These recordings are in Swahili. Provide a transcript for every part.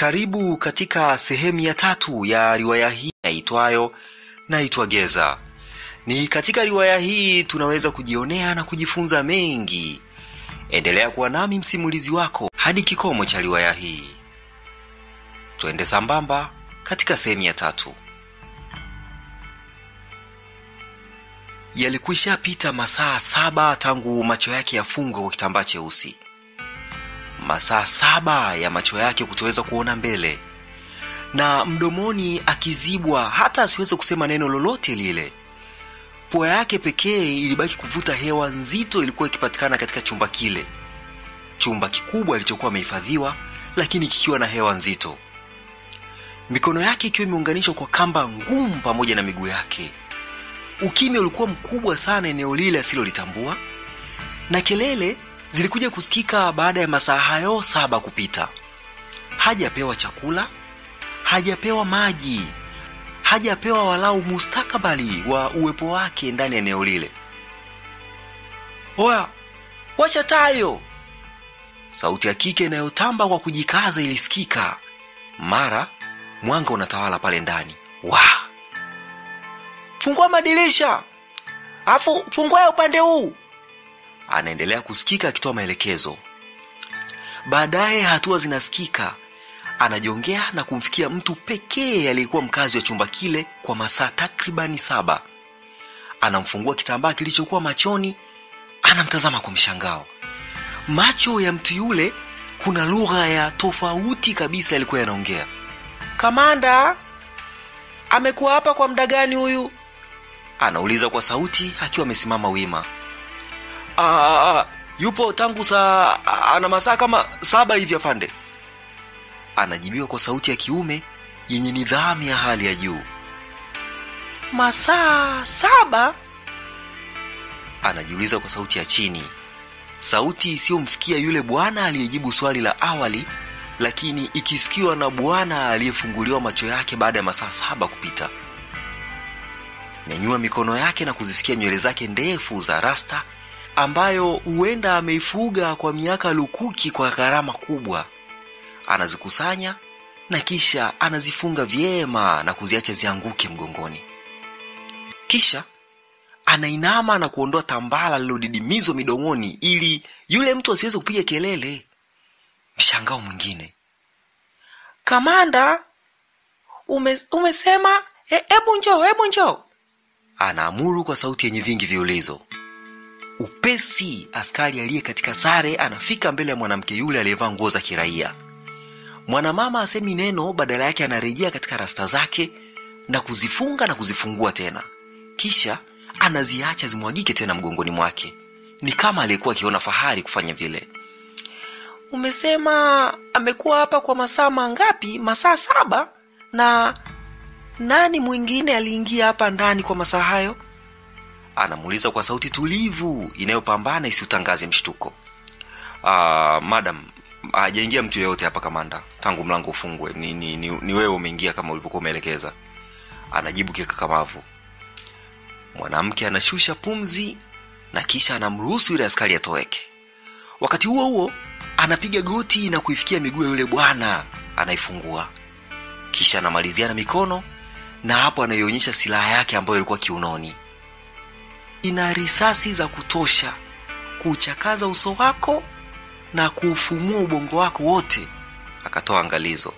Karibu katika sehemu ya tatu ya riwaya hii yaitwayo Naitwa Geza. Ni katika riwaya hii tunaweza kujionea na kujifunza mengi. Endelea kuwa nami msimulizi wako hadi kikomo cha riwaya hii. Twende sambamba katika sehemu ya tatu. Yalikwisha pita masaa saba tangu macho yake yafungwe kwa kitambaa cheusi, masaa saba ya macho yake kutoweza kuona mbele, na mdomoni akizibwa hata asiweze kusema neno lolote lile. Pua yake pekee ilibaki kuvuta hewa nzito ilikuwa ikipatikana katika chumba kile, chumba kikubwa alichokuwa amehifadhiwa, lakini kikiwa na hewa nzito, mikono yake ikiwa imeunganishwa kwa kamba ngumu pamoja na miguu yake. Ukimya ulikuwa mkubwa sana eneo lile asilolitambua, na kelele zilikuja kusikika baada ya masaa hayo saba kupita. Hajapewa chakula, hajapewa maji, hajapewa walau mustakabali wa uwepo wake ndani ya eneo lile. Oya, wacha tayo! Sauti ya kike inayotamba kwa kujikaza ilisikika. Mara mwanga unatawala pale ndani. Wah! Fungua madirisha, afu fungua upande huu. Anaendelea kusikika akitoa maelekezo. Baadaye hatua zinasikika, anajongea na kumfikia mtu pekee aliyekuwa mkazi wa chumba kile kwa masaa takribani saba. Anamfungua kitambaa kilichokuwa machoni, anamtazama kwa mshangao. Macho ya mtu yule kuna lugha ya tofauti kabisa yalikuwa yanaongea. Kamanda, amekuwa hapa kwa muda gani huyu? Anauliza kwa sauti akiwa amesimama wima. Aa, yupo tangu saa ana masaa kama saba hivi afande, anajibiwa kwa sauti ya kiume yenye nidhamu ya hali ya juu. Masaa saba? Anajiuliza kwa sauti ya chini, sauti isiyomfikia yule bwana aliyejibu swali la awali, lakini ikisikiwa na bwana aliyefunguliwa macho yake baada ya masaa saba kupita. Nyanyua mikono yake na kuzifikia nywele zake ndefu za rasta ambayo huenda ameifuga kwa miaka lukuki kwa gharama kubwa. Anazikusanya na kisha anazifunga vyema na kuziacha zianguke mgongoni. Kisha anainama na kuondoa tambala lililodidimizwa midomoni ili yule mtu asiweze kupiga kelele. Mshangao mwingine. Kamanda, ume, umesema hebu njoo, hebu njoo, anaamuru kwa sauti yenye vingi viulizo. Upesi askari aliye katika sare anafika mbele ya mwanamke yule aliyevaa nguo za kiraia. Mwanamama asemi neno, badala yake anarejea katika rasta zake na kuzifunga na kuzifungua tena, kisha anaziacha zimwagike tena mgongoni mwake. Ni kama aliyekuwa akiona fahari kufanya vile. Umesema amekuwa hapa kwa masaa mangapi? Masaa saba? Na nani mwingine aliingia hapa ndani kwa masaa hayo? Anamuuliza kwa sauti tulivu inayopambana isiutangaze mshtuko. Ah, madam, hajaingia mtu yeyote hapa kamanda, tangu mlango ufungwe. Ni, ni, ni, ni wewe umeingia kama ulivyokuwa umeelekeza, anajibu kikakamavu. Mwanamke anashusha pumzi na kisha anamruhusu yule askari atoweke. Wakati huo huo anapiga goti na kuifikia miguu ya yule bwana anaifungua, kisha anamalizia na mikono, na hapo anaionyesha silaha yake ambayo ilikuwa kiunoni. Ina risasi za kutosha kuuchakaza uso wako na kuufumua ubongo wako wote, akatoa angalizo.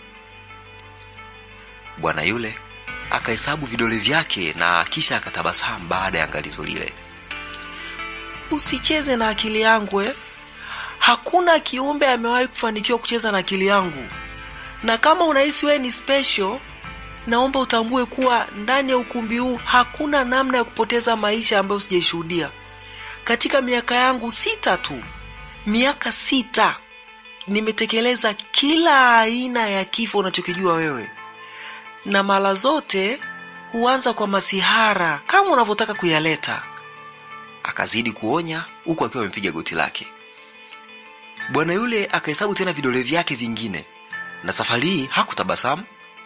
Bwana yule akahesabu vidole vyake na kisha akatabasamu baada ya angalizo lile. Usicheze na akili yangu eh? Hakuna kiumbe amewahi kufanikiwa kucheza na akili yangu, na kama unahisi wewe ni special, naomba utambue kuwa ndani ya ukumbi huu hakuna namna ya kupoteza maisha ambayo sijaishuhudia katika miaka yangu sita tu. Miaka sita nimetekeleza kila aina ya kifo unachokijua wewe, na mara zote huanza kwa masihara kama unavyotaka kuyaleta. Akazidi kuonya huku akiwa amepiga goti lake. Bwana yule akahesabu tena vidole vyake vingine, na safari hii hakutabasamu.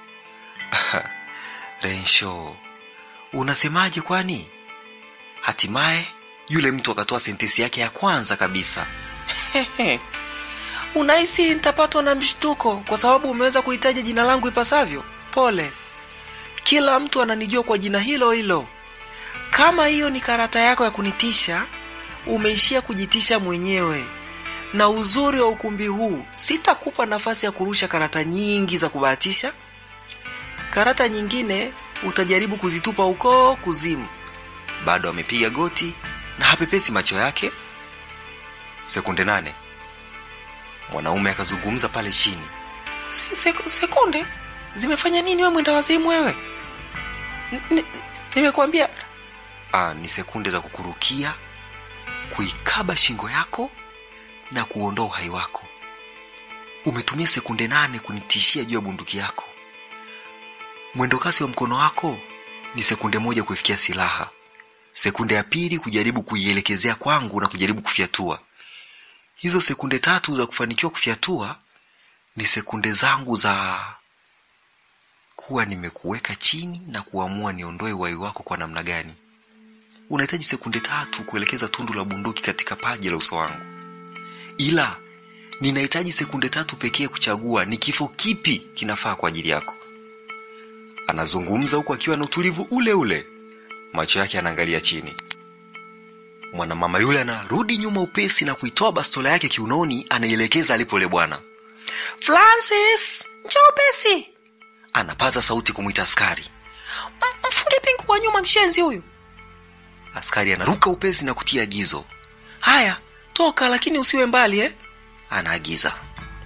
Rensho, unasemaje kwani? Hatimaye yule mtu akatoa sentensi yake ya kwanza kabisa. unahisi nitapatwa na mshtuko kwa sababu umeweza kulitaja jina langu ipasavyo pole kila mtu ananijua kwa jina hilo hilo kama hiyo ni karata yako ya kunitisha umeishia kujitisha mwenyewe na uzuri wa ukumbi huu sitakupa nafasi ya kurusha karata nyingi za kubahatisha karata nyingine utajaribu kuzitupa huko kuzimu bado amepiga goti na hapepesi macho yake sekunde nane mwanaume akazungumza pale chini se, se, sekunde zimefanya nini we mwenda wazimu wewe N- n- nimekuambia ah, ni sekunde za kukurukia kuikaba shingo yako na kuondoa uhai wako umetumia sekunde nane kunitishia juu ya bunduki yako mwendokasi wa mkono wako ni sekunde moja kuifikia silaha sekunde ya pili kujaribu kuielekezea kwangu na kujaribu kufyatua hizo sekunde tatu za kufanikiwa kufyatua ni sekunde zangu za kuwa nimekuweka chini na kuamua niondoe uhai wako kwa namna gani unahitaji sekunde tatu kuelekeza tundu la bunduki katika paji la uso wangu ila ninahitaji sekunde tatu pekee kuchagua ni kifo kipi kinafaa kwa ajili yako anazungumza huku akiwa na utulivu ule ule macho yake yanaangalia chini mwanamama yule anarudi nyuma upesi na kuitoa bastola yake kiunoni anaielekeza alipo yule bwana francis njoo upesi anapaza sauti kumwita askari "M- mfunge pingu kwa nyuma mshenzi huyu askari anaruka upesi na kutia agizo haya toka lakini usiwe mbali eh? anaagiza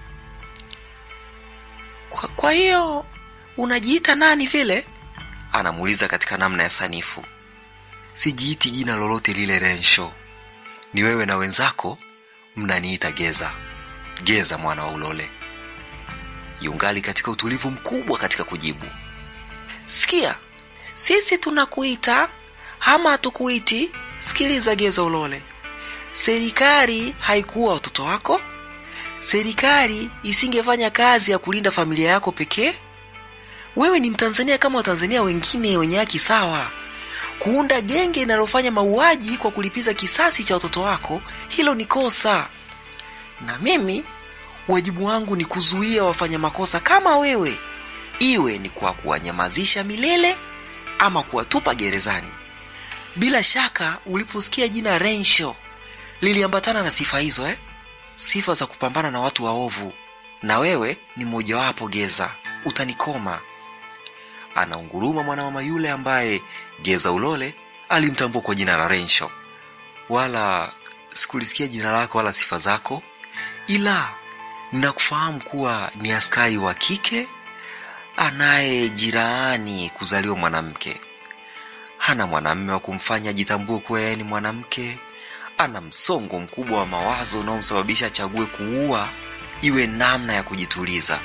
kwa, kwa hiyo unajiita nani vile anamuuliza katika namna ya sanifu sijiiti jina lolote lile rensho ni wewe na wenzako mnaniita geza geza mwana wa ulole yungali katika utulivu mkubwa katika kujibu sikia sisi tunakuita ama hatukuiti sikiliza geza ulole serikali haikuwa watoto wako serikali isingefanya kazi ya kulinda familia yako pekee wewe ni mtanzania kama watanzania wengine wenye haki sawa kuunda genge linalofanya mauaji kwa kulipiza kisasi cha watoto wako hilo ni kosa na mimi wajibu wangu ni kuzuia wafanya makosa kama wewe iwe ni kwa kuwanyamazisha milele ama kuwatupa gerezani bila shaka uliposikia jina rensho liliambatana na sifa hizo eh? sifa za kupambana na watu waovu na wewe ni mmojawapo geza utanikoma anaunguruma mwanamama yule ambaye geza ulole alimtambua kwa jina la rensho wala sikulisikia jina lako wala sifa zako ila ninakufahamu kuwa ni askari wa kike anaye jirani kuzaliwa mwanamke hana mwanamme wa kumfanya ajitambue kuwa yeye ni mwanamke ana msongo mkubwa wa mawazo unaomsababisha achague kuua iwe namna ya kujituliza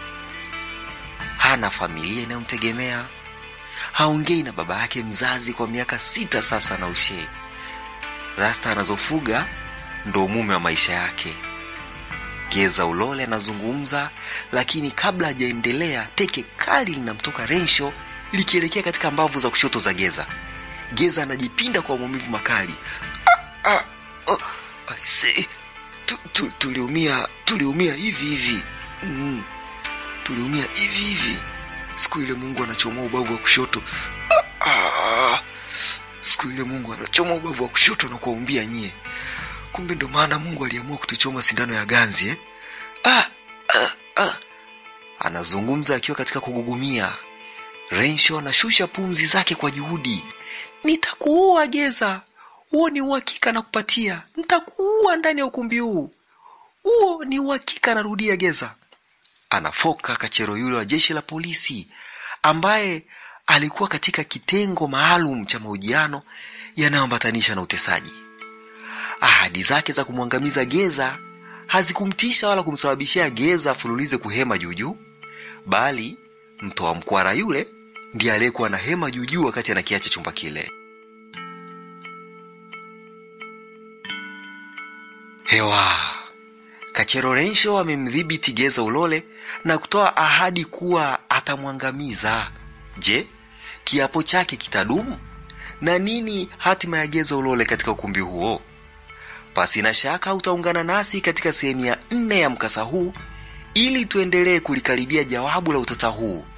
hana familia inayomtegemea haongei na baba yake mzazi kwa miaka sita sasa na ushee rasta anazofuga ndo mume wa maisha yake geza ulole anazungumza lakini kabla hajaendelea teke kali linamtoka rensho likielekea katika mbavu za kushoto za geza geza anajipinda kwa maumivu makali ah, ah, oh, I say, tu, tu, tuliumia tuliumia hivi hivi mm, tuliumia hivi hivi siku ile mungu anachomoa ubavu wa kushoto ah, ah, siku ile mungu anachomoa ubavu wa kushoto na kuwaumbia nyie kumbe ndo maana mungu aliamua kutuchoma sindano ya ganzi eh? ah, ah, ah. anazungumza akiwa katika kugugumia rensho anashusha pumzi zake kwa juhudi nitakuua geza huo ni uhakika na kupatia nitakuua ndani ya ukumbi huu huo ni uhakika narudia geza anafoka kachero yule wa jeshi la polisi ambaye alikuwa katika kitengo maalum cha mahojiano yanayoambatanisha na utesaji ahadi zake za kumwangamiza geza hazikumtisha wala kumsababishia geza afululize kuhema juujuu bali mtoa mkwara yule ndiye aliyekuwa na hema juujuu wakati anakiacha chumba kile hewa kachero rensho amemdhibiti geza ulole na kutoa ahadi kuwa atamwangamiza je kiapo chake kitadumu na nini hatima ya geza ulole katika ukumbi huo Pasina shaka utaungana nasi katika sehemu ya nne ya mkasa huu ili tuendelee kulikaribia jawabu la utata huu.